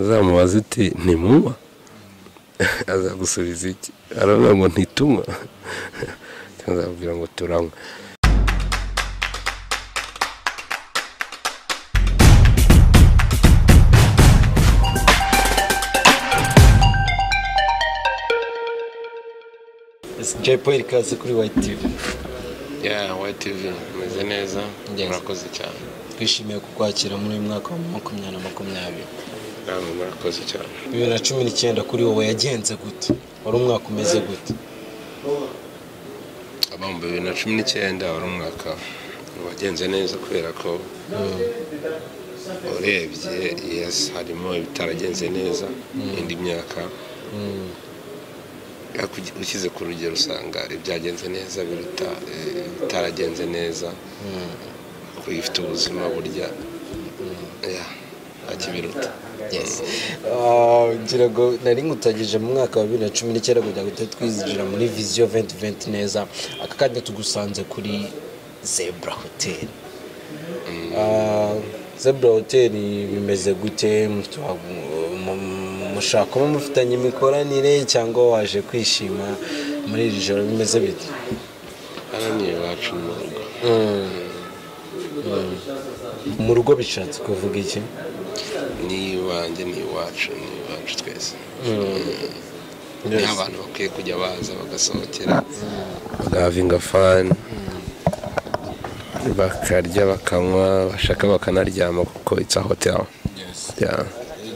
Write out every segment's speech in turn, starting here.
uzamubaze uti ntimunywa azagusubiza iki aravuga ngo ntitunywa azakubwira ngo turanywa Jay Paul ikaze kuri White TV ya wayitivi imeze neza Ngenzi. murakoze cyane twishimiye kukwakira muri uyu mwaka wa makumyabiri na makumyabiri namwe murakoze cyane bibiri na cumi n'icyenda kuri wowe yagenze gute wari umwaka umeze gute mu bibiri na cumi n'icyenda wari umwaka wagenze neza kubera ko urebye yesi harimo ibitaragenze neza indi myaka ariko ugi- ushyize ku rugero usanga ibyagenze neza biruta eh, ibitaragenze neza kuko ifite ubuzima burya ya, ntakibiruta Ah, ngira ngo nari nkutagije mu mwaka wa bibiri na cumi n'icyenda kugira ngo tujye twinjira muri viziyo venti venti neza aka kanya tugusanze kuri zebra hoteli Ah, zebra hoteli bimeze gute Mutu- mu- mu- mushaka kuba mufitanye imikoranire cyangwa waje kwishima muri iri joro bimeze bite hano ni iwacu mu rugo mu rugo bishatse kuvuga iki ni iwanjye ni iwacu ni iwacu twese Yes. ni abantu bakwiye kujya baza bagasohokera bagahavinga fani bakarya bakanywa bashaka bakanaryama kuko itsa hoteli Yeah.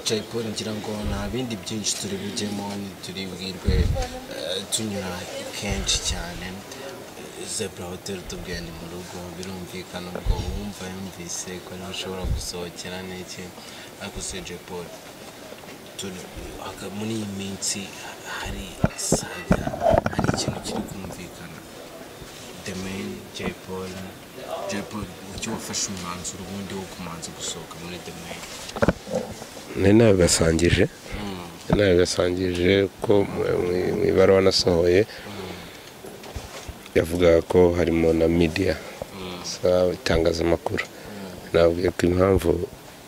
Jay Paul ngira ngo nta bindi byinshi turi bujyemo ntituribwirwe eh, tunyura kenshi cyane zebra hotel tubwiye ni mu rugo birumvikana ubwo wumva yumvise ko niho ushobora gusohokera n'iki ariko se Jay Paul turi- haka- muri iyi minsi hari saga hari ikintu kiri kumvikana The Main Jay Paul Jay Paul icyo wafashe umwanzuro ubundi wo kumanza gusohoka muri The Main ni nawe gasangije ni nawe gasangije ko mu- mu- mu ibaruwa nasohoye yavugaga ko harimo na media sa itangazamakuru nabwiye ko impamvu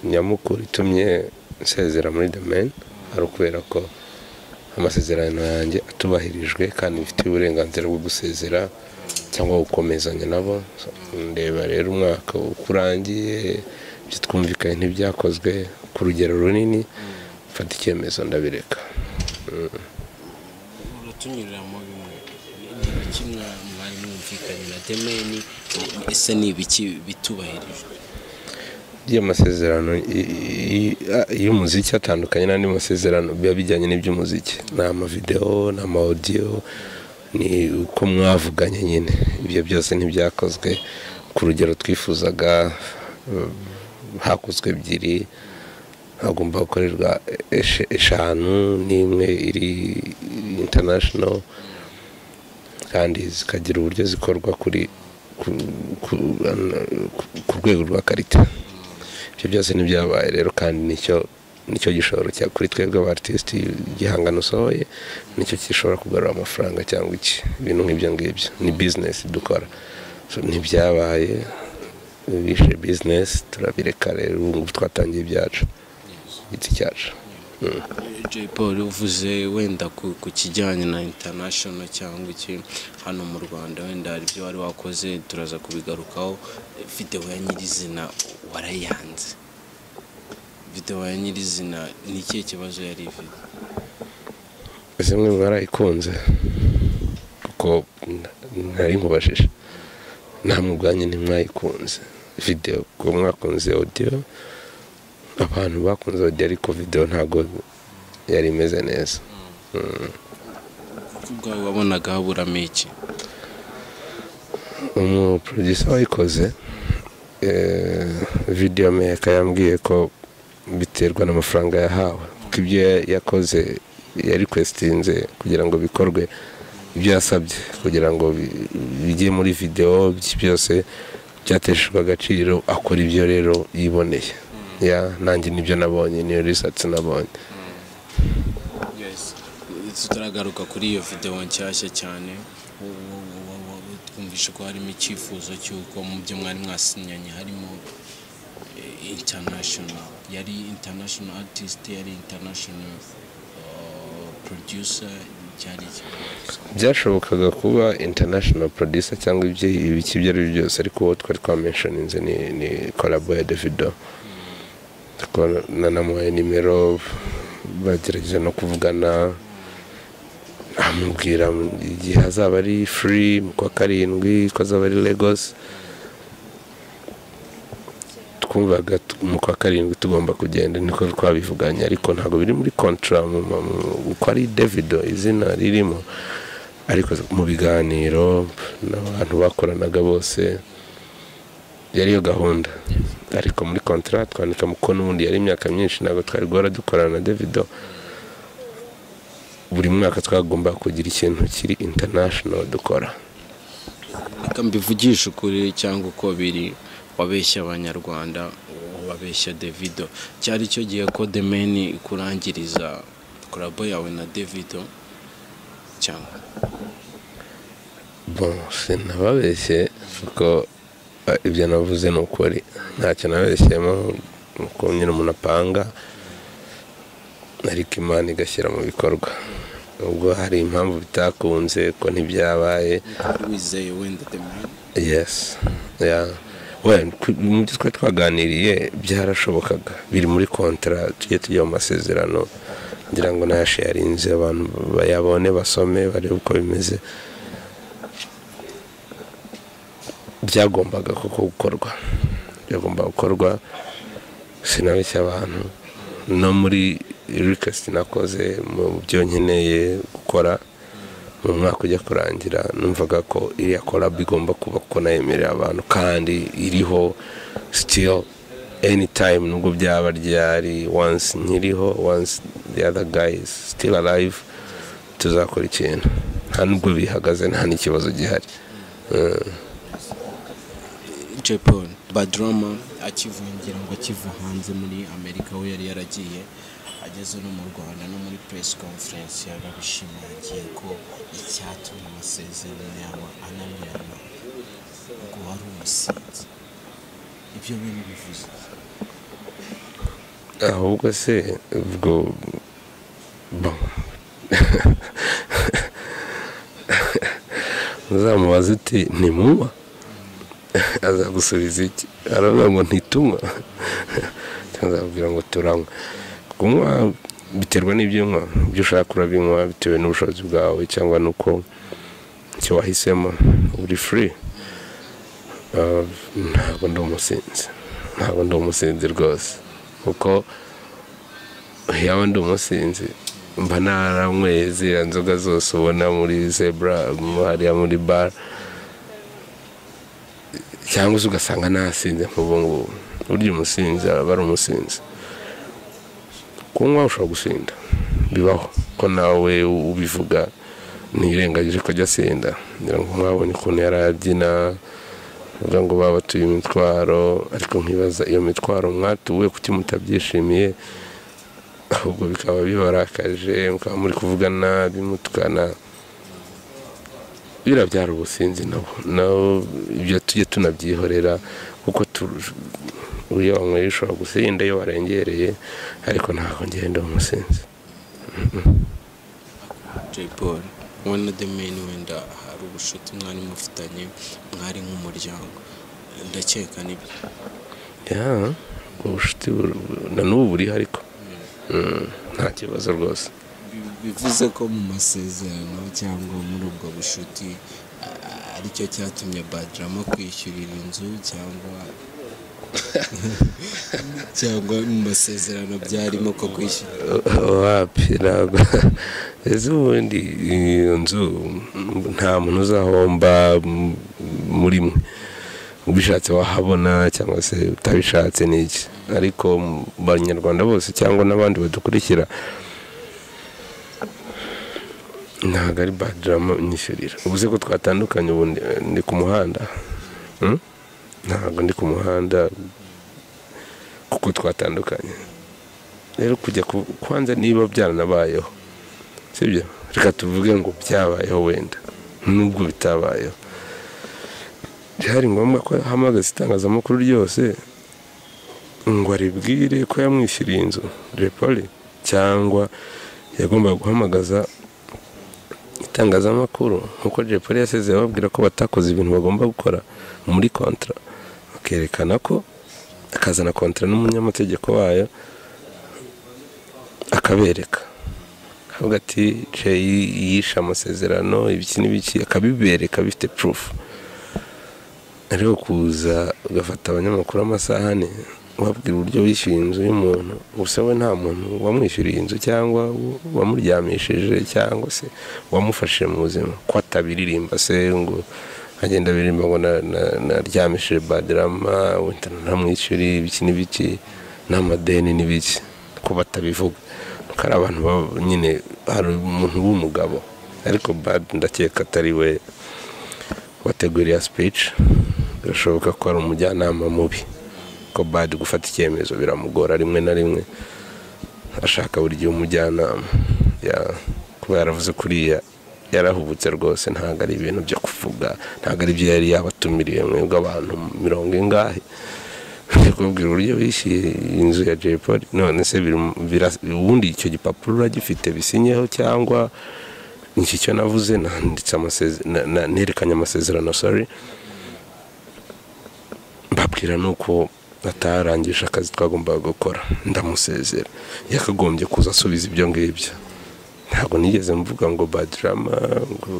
nyamukuru itumye nsezera muri the man ari ukubera ko amasezerano yanjye atubahirijwe kandi bifitiye uburenganzira bwo gusezera cyangwa gukomezanya nabo So, ndeba rero umwaka uko urangiye ibyo twumvikanye ntibyakozwe ku rugero runini mfata icyemezo ndabireka uratunyuriramo bimwe ni ibiki mwa- mwari mwumvikanye na demeni ese ni ibiki bitubahirije by'amasezerano i- i- a- y'umuziki atandukanye n'andi masezerano biba bijyanye n'iby'umuziki ni amavidewo ni amawodiyo ni uko mwavuganye nyine ibyo byose ntibyakozwe ku rugero twifuzaga mm, hakozwe ebyiri hagomba gukorerwa eshe- eshanu n'imwe iri international kandi zikagira uburyo zikorwa kuri ku- ku- ku- ku rwego rwa karita ibyo byose ntibyabaye rero kandi nicyo nicyo gishoro cya kuri twebwe abartisiti igihangano usohoye nicyo gishobora kugarura amafaranga cyangwa iki ibintu nk'ibyo ngibyo ni bizinesi dukora So, ntibyabaye bishe bizinesi turabireka rero ubu ngubu twatangiye ibyacu igiti cyacu jay paul uvuze wenda ku ku kijyanye na international cyangwa iki hano mu rwanda wenda hari ibyo wari wakoze turaza kubigarukaho videwo ya nyirizina warayanze videwo ya nyirizina ni ikihe kibazo yari ifite zimwe mwarayikunze kuko n- nari nkubajije namwe ubwanyu ntimwayikunze videwo kuko mwakunze odiyo abantu bakunze odiyo ariko videwo ntabwo yari imeze neza kuko ubwawe wabonaga haburamo iki umuproducer wayikoze eh, video meka yambwiye ko biterwa n'amafaranga yahawe kuko ibyo ya- yakoze yarikwezitinze kugira ngo bikorwe ibyo yasabye kugira ngo bi- bijye muri video byi- byose byateshejwe agaciro akora ibyo rero yiboneye ya nanjye nibyo nabonye niyo research nabonye yes tutaragaruka kuri iyo videwo nshyashya cyane wo- wo- wo- wo- wo- twumvishe ko harimo icyifuzo cy'uko mu byo mwari mwasinyanye harimo international yari international artist yari international uh, producer cyari byashobokaga kuba international producer cyangwa ibyo ibiki ibyo ari byo byose ariko uwo twari twamenshoninze ni ni kolabo ya davido Tukaba nanamuhaye nimero bagerageje no kuvugana amubwira igihe azaba ari free mu kwa karindwi ko azaba ari lagos twumvaga tu- mu kwa karindwi tugomba kugenda niko twabivuganye ariko ntabwo biri muri kontra mu- mu- mu- uko ari davido izina ririmo ariko mu biganiro n'abantu bakoranaga bose yari yo gahunda ariko muri kontra twandika muko n'ubundi yari imyaka myinshi ntabwo twari guhora dukorana na davido buri mwaka twagomba kugira ikintu kiri international dukora reka mbivugishe ukuri cyangwa uko biri wabeshya abanyarwanda wabeshya davido cyari cyo gihe ko demeni ikurangiriza korabo yawe na davido cyangwa Bon, sinababeshye kuko eh, ibyo navuze ni ukuri ntacyo nabeshyemo ni uko nyine umuntu apanga ariko imana igashyira mu bikorwa ubwo hari impamvu bitakunze ko ntibyabaye wizeye wenda demeni yes yeah. we ku- mu byo twari twaganiriye byarashobokaga biri muri kontara tujye tujya mu masezerano ngira ngo nayasharinze abantu bayabone basome barebe uko bimeze byagombaga koko gukorwa byagomba gukorwa sinabeshya abantu no muri rikesiti nakoze mu byo nkeneye gukora mu mwaka ujya kurangira numvaga ko iriya korabu igomba kuba ko nayemerera abantu kandi iriho sitiro anytime nubwo byaba ryari once nkiriho once the other guy is still alive tuzakora ikintu nta nubwo bihagaze nta n'ikibazo gihari jepon badrama akivungira ngo akiva hanze muri amerika aho yari yaragiye ageze no mu rwanda no muri press conference yarabishimangiye ko icyatumye amasezerano yawe ananirana ngo wari umusinzi ibyo bintu bivuze ahubwo se ubwo bo uzamubaza uti ntimuba azagusubiza iki aravuga ngo ntituma azabwira ngo turanywa kunywa biterwa n'ibyo unywa ibyo ushaka urabinywa bitewe n'ubushobozi bwawe cyangwa n'uko icyo wahisemo uri free Ah, ntabwo ndi umusinzi ntabwo ndi umusinzi rwose kuko yaba ndi umusinzi mba naranyweye ziriya nzoga zose ubona muri zebra mu- hariya muri bar cyangwa se ugasanga nasinze nk'ubu ngubu burya umusinzi aba ari umusinzi kunywa ushobora gusinda bibaho ko nawe ubivuga ntirengagije ko ajya asinda ngira ngo mwabonye ukuntu yari abyina uvuga ngo babatuye imitwaro ariko nkibaza iyo mitwaro mwatuwe kuki mutabyishimiye ahubwo bikaba bibarakaje mukaba muri kuvugana bimutukana biriya byari ubusinzi nabo nabo ibyo tujye tunabyihorera kuko tu- iyo wanyweye ushobora gusinda iyo warengereye ariko ntabwo ngenda umusinzi jay paul wowe na demeni wenda hari ubushuti mwari mufitanye mwari nk'umuryango ndakeka nibyo ya ubucuti bur- bur- na n'ubu buriho ariko Mm, nta kibazo rwose Bi- bivuze ko mu masezerano cyangwa muri ubwo bushuti a- aricyo cyatumye badrama kwishyurira inzu cyangwa cyangwa mu masezerano byarimo ko kwishyura wapi ntabwo ese ubundi iyo nzu mm, nta muntu uzahomba mm, muri mwe ubishatse wahabona cyangwa se utabishatse ni iki ariko mu banyarwanda bose cyangwa n'abandi badukurikira ntabwo ari badrama nyishyurira ubuze ko twatandukanye ubu ndi- ndi ku muhanda Mm? ntabwo ndi ku muhanda kuko twatandukanye rero kujya ku- kwanza niba byaranabayeho sibyo reka tuvuge ngo byabayeho wenda nubwo bitabayeho byari ngombwa ko hamagaza itangazamakuru ryose ngo aribwire ko yamwishyuriye inzu repole cyangwa yagombaga guhamagaza itangazamakuru nk'uko repole yasezeye babwira ko batakoze ibintu bagomba gukora muri kontara bakerekana ko akazana kontara n'umunyamategeko wayo akabereka avuga ati jeyi yishe amasezerano ibiki n'ibiki akabibereka bifite purufu ariko kuza ugafata abanyamakuru amasaha ane ubabwira uburyo wishyuye inzu y'umuntu gusa we nta muntu wamwishyuriye inzu cyangwa wamuryamishije cyangwa se wamufashije mu buzima ko atabiririmba se ngo agenda biririmba ngo naryamishije badirama wenda ntamwishyuri ibiki n'ibiki n'amadeni n'ibiki ko batabivuga nuko ari abantu nyine hari umuntu w'umugabo ariko badi ndakeka atari we wateguriye sipici birashoboka ko ari umujyanama mubi ko badi gufata icyemezo biramugora rimwe na rimwe ashaka buri gihe umujyanama kuba yaravuze kuriya yarahubutse rwose ntabwo ari ibintu byo kuvuga ntabwo ari byo yari yabatumiriye mwebwe abantu mirongo ingahe kubwira uburyo wishyuye inzu ya jay paul none se ubundi icyo gipapuro uragifite bisinyeho cyangwa iki cyo navuze nanditse nerekanye amasezerano sori mbabwira ni uko atarangije akazi twagombaga gukora ndamusezera yakagombye kuza asubiza ibyo ngibyo ntabwo nigeze mvuga ngo badirama ngo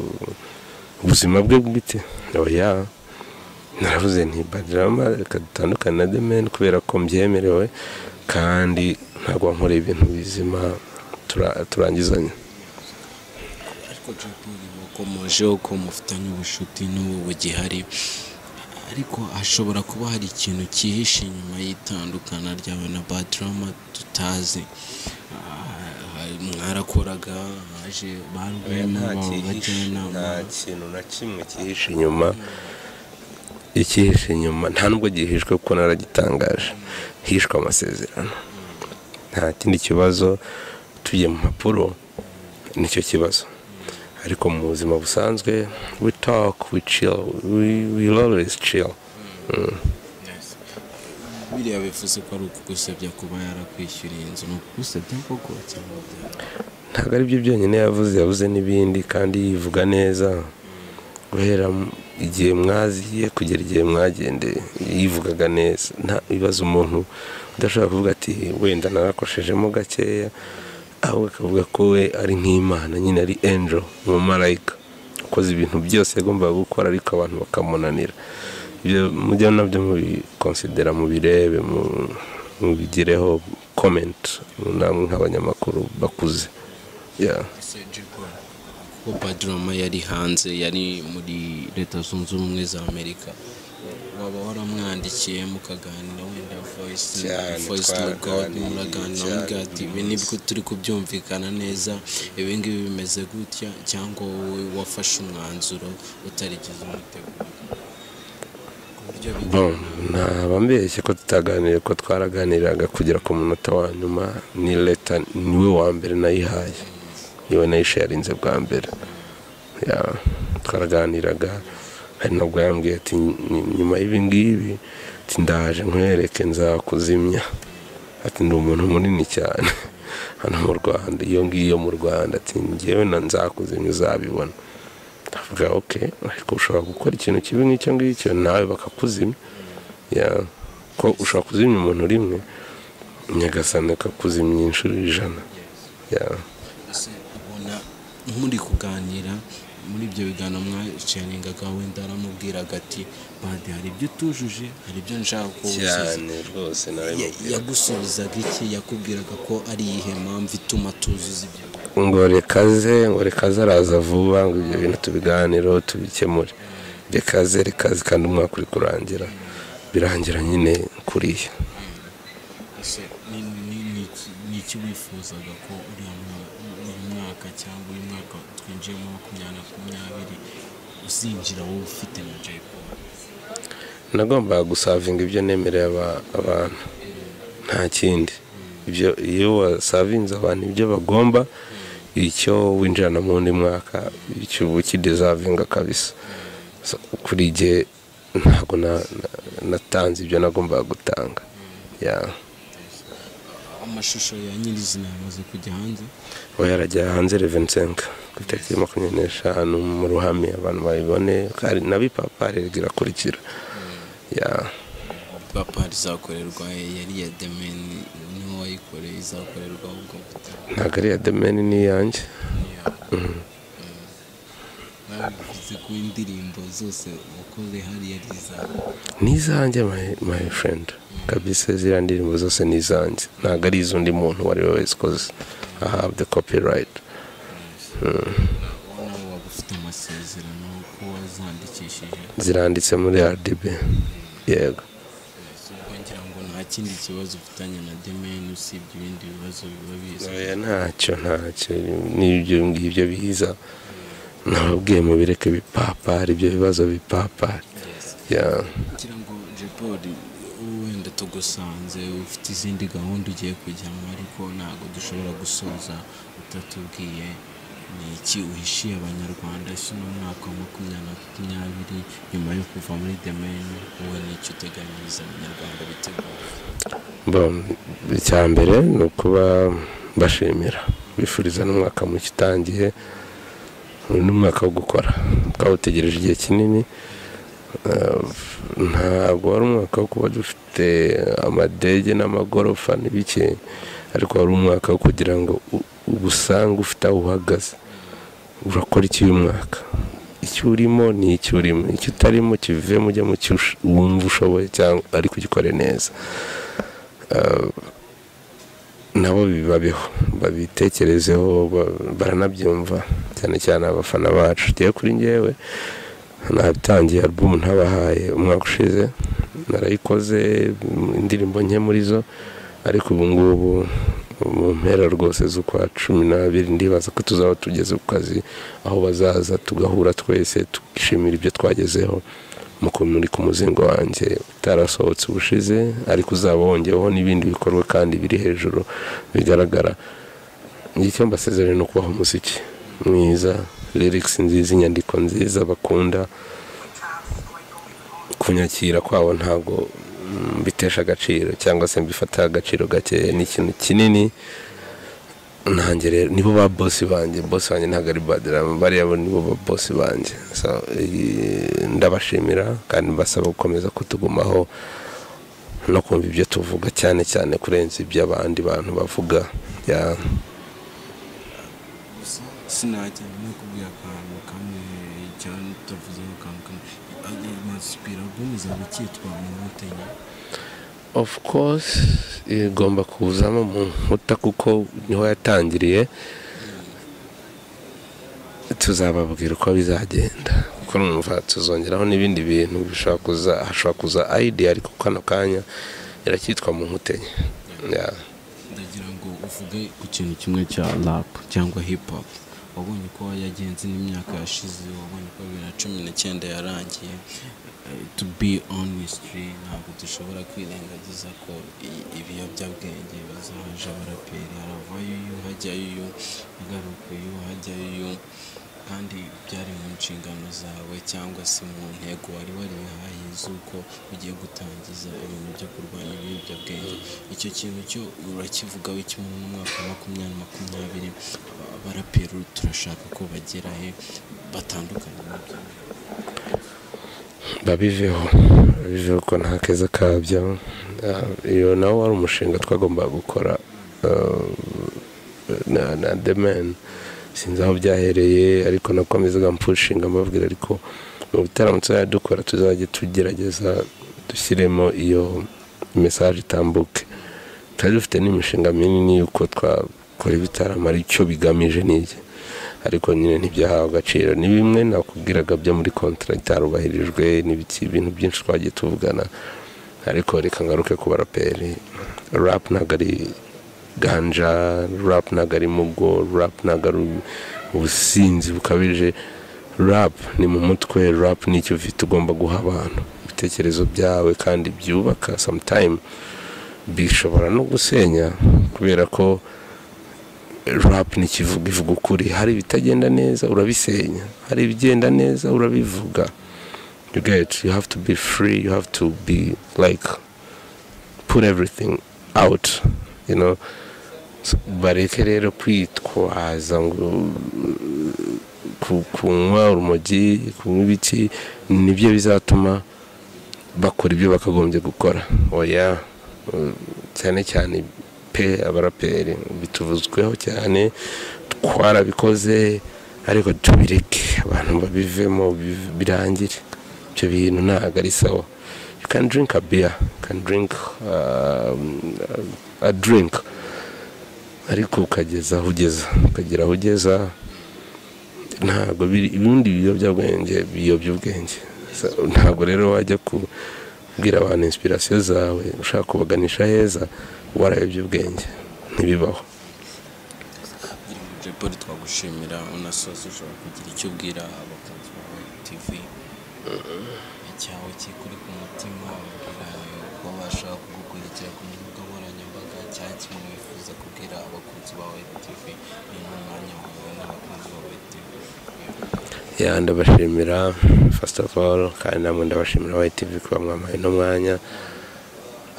ubuzima bwe bwite oya naravuze nti badirama reka dutandukane na demeni kubera ko mbyemerewe kandi ntabwo wankoreye ibintu bizima turangizanya ariko japani mukomojeho ko mufitanye ubucuti n'ubu bugihari ariko hashobora kuba hari ikintu cyihishe inyuma y'itandukana ryawe na badirama tutazi mwarakoraga haje ba rwema bajyanama nta kintu na kimwe cyihishe inyuma ikihishe inyuma nta nubwo gihishwe kuko naragitangaje hishwe amasezerano nta kindi kibazo tugiye mu mpapuro nicyo kibazo ariko mu buzima busanzwe we talk we chill we, we always chill Mm. biriya bivuze ko ari ukugusebya kuba yarakwishyuriye inzu ni ukugusebya koko cyangwa byari ntabwo ari byo byonyine yavuze yavuze n'ibindi kandi yivuga neza guhera mu- igihe mwaziye kugera igihe mwagendeye yivugaga neza nta bibazo umuntu udashobora kuvuga ati wenda narakoshejemo gakeya ahubwo akavuga ko we ari nk'imana nyine ari angel umumarayika ukoze ibintu byose yagombaga gukora ariko abantu bakamunanira ibyo mujya nabyo mubikonsidera mubirebe mu- mubigireho komenti namwe nk'abanyamakuru bakuze Yeah. kuko badirama yari hanze yari muri leta zunze ubumwe za amerika waba waramwandikiye mukaganira wenda voice Cyane, voice to god twaraganiriye muraganira mugira ati ibi nibwo turi kubyumvikana neza ibi ngibi bimeze gutya cyangwa wowe wafashe umwanzuro utarigeze umutegura ku buryo bi- Bon, ntabambeshye ko tutaganiriye ko twaraganiraga kugera ku munota wa nyuma ni leta niwe wa mbere nayihaye niwe nayishe yarinze bwa mbere Ya, twaraganiraga hari nabwo yambwiye ati "Ny- nyuma y'ibi ngibi ati ndaje nkwereke nzakuzimya ati ndi umuntu munini cyane hano mu rwanda iyo ngiyo mu rwanda ati ngewe na nzakuzimya uzabibona ndavuga oke ariko ushobora gukora ikintu kibi nk'icyo ngicyo nawe bakakuzimya Ya, ko ushobora kuzimya umuntu rimwe nyagasani akakuzimya inshuro ijana Ya. ese ubona muri kuganira muri ibyo biganiro mwacaningaga wenda aramubwiraga ati bade hari ibyo utujuje hari ibyo nshaka ko wuzuza." cyane rwose Ya- yagusubizaga iki yakubwiraga ko ari iyihe mpamvu ituma tuzuza ibyo biganiro? ngo rekaze ngo rekaze araza vuba ngo ibyo bintu tubiganireho tubikemure rekaze rekaze kandi umwaka uri kurangira birangira nyine kuriya ese ni- ni- ni iki- ni iki wifuzaga ko uriya mwa- uyu mwaka cyangwa uyu mwaka twinjiyemo wa makumyabiri na makumyabiri uzinjira wowe ufite na jay paul nagombaga gusavinga ibyo nemereye aba- abantu nta kindi ibyo iyo wasavinze abantu ibyo bagomba icyo winjirana mu wundi mwaka icyo uba ukidesavinga kabisa So, kuri jye ntabwo na- na- natanze ibyo nagombaga gutanga yeah. amashusho ya nyirizina yamaze kujya hanze ubu yarajya hanze revensenka ku itariki makumyabiri n'eshanu mu ruhame abantu bayibone kandi na bipapari irakurikira yeah. papari izakorerwa yari iya demeni niwe wayikoreye izakorerwa ubwo butumwa ntabwo ari iya demeni ni iyanjye nawe bivuze ko indirimbo zose wakoze hariya ari izawe ni izanjye my, my friend kabisa ziriya ndirimbo zose ni izanjye ntabwo ari iz'undi muntu uwo ari we wese ukoze i have the copyright wowe nawe waba ufite amasezerano ko wazandikishije ziranditse muri rdb yego ubwo ngira ngo nta kindi kibazo ufitanye na demeni usibye ibindi bibazo biba biza oya ntacyo ntacyo n'ibyo ngibyo biza nababwiye mubireke bipapari ibyo bibazo bipapari Yes. yeah. ngira ngo jepoli wenda tugusanze ufite izindi gahunda ugiye kujyamo ariko ntabwo dushobora gusoza utatubwiye ni iki uhishiye abanyarwanda ese uno mwaka wa makumyabiri na makumyabiri nyuma yo kuva muri demeni wowe ni iki uteganyiriza abanyarwanda bitegura Bon, icya mbere ni ukuba mbashimira bifuriza n'umwaka muke utangiye uyu ni umwaka wo gukora twawutegereje igihe kinini Eh, ntabwo wari umwaka wo kuba dufite amadege n'amagorofa n'ibiki ariko wari umwaka wo kugira ngo u- ugusange ufite aho uhagaze urakora iki uyu mwaka icyo urimo ni icyo urimo icyo utarimo kivemo ujya mu cyo ush- wumva ushoboye cyangwa ariko ugikore neza nabo bibabeho babitekerezeho ba- baranabyumva cyane cyane abafana bacu tugiye kuri ngewe natangiye album ntabahaye umwaka ushize narayikoze m- indirimbo nke muri zo ariko ubu ngubu mu mpera rwose z'ukwa cumi n'abiri ndibaza ko tuzaba tugeze ku kazi aho bazaza tugahura twese tukishimira ibyo twagezeho mu kumurika umuzingo wanjye utarasohotse ubushize ariko uzaba wongeweho n'ibindi bikorwa kandi biri hejuru bigaragara icyo mbasezeranye ni ukubaha umuziki mwiza lyrics nziza inyandiko nziza bakunda kunyakira kwabo ntabwo mm, mbitesha agaciro cyangwa se mbifata agaciro gakeya ni ikintu kinini nanjye rero nibo ba bosi banjye bosi banjye ntabwo ari badirama bariya bo nibo ba bosi banjye So, eh, ndabashimira kandi mbasaba gukomeza kutugumaho no kumva ibyo tuvuga cyane cyane kurenza ibyo abandi bantu bavuga Ya, gusa sinajya no kubwira akantu kamwe cyangwa tutavuzeho akantu kamwe masipira bw'umuzaba cyitwa inkotanyi of course igomba kuzamo mu nkuta kuko niho yatangiriye tuzababwira uko bizagenda kuko numva tuzongeraho n'ibindi bintu bishobora kuza hashobora kuza idea ariko kano kanya iracyitwa mu nkuta enye Yeah. ndagira ngo uvuge ku kintu kimwe cya rapu cyangwa hip hop wabonye uko yagenze n'imyaka yashize wabonye uko bibiri na cumi n'icyenda yarangiye Eh, to be honestly ntabwo dushobora kwirengagiza ko i- ibiyobyabwenge bazaje abaraperi haravayo iyo hajyayo iyo agaruka iyo hajyayo iyo kandi byari mu nshingano zawe cyangwa se mu ntego wari warihaye z'uko ugiye gutangiza ibintu byo kurwanya ibiyobyabwenge icyo kintu cyo urakivugaho kimwe n'umwaka wa makumyabiri makumyabiri Aba- abaraperi turashaka ko bagera he batandukanye nabyo babiveho babiveho ko nta keza kabyo Ah, iyo nawo wari umushinga twagombaga gukora ah, na na the man sinzi aho byahereye ariko nakomezaga mpushinga mbabwira ariko mu bitaramo tuzajya dukora tuzajya tugerageza dushyiremo iyo mesaje itambuke twari dufite n'imishinga minini y'uko twakora ibitaramo aricyo bigamije n'iki ariko nyine ntibyahawe agaciro ni bimwe nakubwiraga byo muri kontara itarubahirijwe n'ibiki ibintu byinshi twagiye tuvugana ariko reka ngaruke ku baraperi rap ntabwo ari ganja rap ntabwo ari mugo rap ntabwo ari ubusinzi bukabije rap ni mu mutwe rap ni icyo ufite ugomba guha abantu ibitekerezo byawe kandi byubaka sometime bishobora no gusenya kubera ko rap ni ikivuga ivuga ukuri hari ibitagenda neza urabisenya hari ibigenda neza urabivuga you get you have to be free you have to be like put everything out you know So, bareke rero kwitwaza ngo uh, ku- kunywa urumogi kunywa ibiki nibyo bizatuma bakora ibyo bakagombye gukora oya uh, cyane cyane pe abaraperi bituvuzweho cyane twarabikoze ariko tubireke abantu babivemo biv- birangire ibyo bintu ntabwo ari sawa you can drink a beer you can drink um, a drink ariko ukageza aho ugeza ukagera aho ugeza ntabwo biri- ibindi biyobyabwenge biyobya ubwenge So, ntabwo rero wajya kubwira abantu inspirasiyo zawe ushaka kubaganisha heza warayobya ubwenge ntibibaho Biri muri Jay Polly twagushimira unasoza ushobora kugira icyo ubwira abakunzi bawe TV icyawe kikuri ku mutima ubwira uko bashaka kugukurikira ku mbuga nkoranyambaga cyangwa kimwe wifuza kubwira abakunzi bawe TV ni n'umwanya wawe n'abakunzi bawe TV ya ndabashimira first of all kandi namwe ndabashimira YTV kuba mwamaye uno mwanya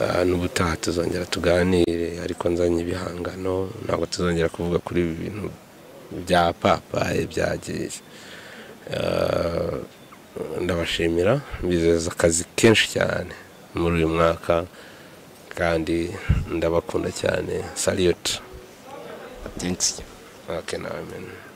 Ah, n'ubutaha tuzongera tuganire ariko nzanye ibihangano ntabwo tuzongera kuvuga kuri ibi bintu bya papaye byagiye Ah, ndabashimira mbizeza akazi kenshi cyane muri uyu mwaka kandi ndabakunda cyane saliyoti thanks okay, nawe meni